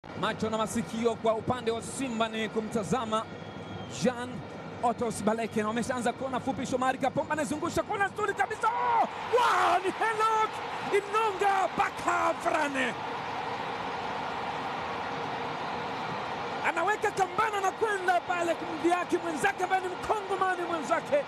Macho na masikio kwa upande wa Simba ni kumtazama Jean Otos Baleke, na wameshaanza kona fupi. Shomari Kapomba anazungusha kona nzuri kabisa. Oh! Wow, ni Henok Inonga Baka Frane anaweka kambana na kwenda pale kumdhihaki mwenzake ambaye ni mkongomani mwenzake,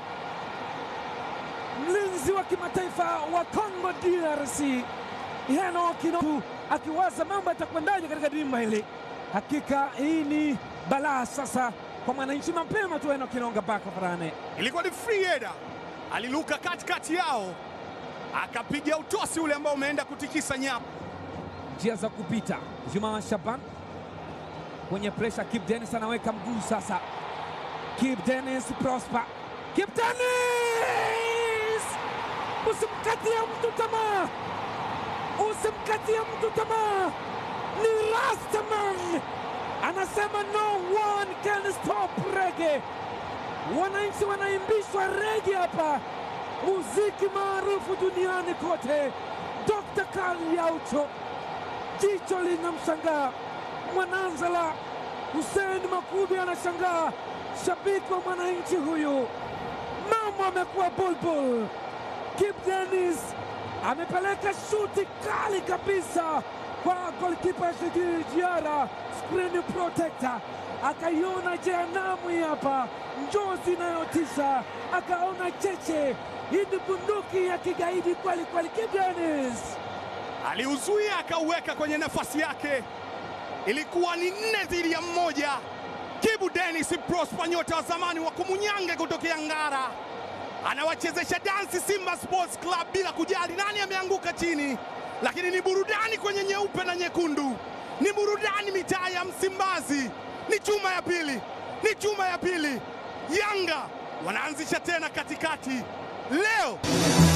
mlinzi wa kimataifa wa Congo DRC Henok Inonga akiwaza mambo yatakwendaje katika dimba hili. Hakika hii ni balaa sasa kwa mwananchi. Mapema tu Henok Inonga Baka Frane Ilikuwa ni free header, aliluka katikati yao akapiga utosi ule ambao umeenda kutikisa nyapo. njia za kupita. Juma Shaban kwenye presha, Kip Dennis anaweka mguu sasa. Kip Dennis Prosper, Kip Dennis, usimkatie mtu tamaa, usimkatie mtu tamaa. Ni Rastaman anasema no one can stop rege. Wananchi wanaimbishwa rege hapa, muziki maarufu duniani kote. Dr. Karl Yaucho jicho linamshangaa Mwananzala. Hussein Makubi anashangaa, shabiki wa mwananchi huyu. Mambo amekuwa bulbul. Kip Dennis amepeleka shuti kali kabisa kwa golikipa Shigiri Jiara, screen protector, akaiona jehanamu hii hapa, njozi inayotisha, akaona cheche. Hii ni bunduki ya kigaidi kweli kweli. Kip Dennis aliuzuia akauweka kwenye nafasi yake, ilikuwa ni nne dhidi ya mmoja. Kibu Dennis Prosper, nyota wa zamani wa Kumunyange kutokea Ngara, anawachezesha dansi Simba Sports Club bila kujali nani ameanguka chini, lakini ni burudani kwenye nyeupe na nyekundu, ni burudani mitaa ya Msimbazi. Ni chuma ya pili, ni chuma ya pili. Yanga wanaanzisha tena katikati leo.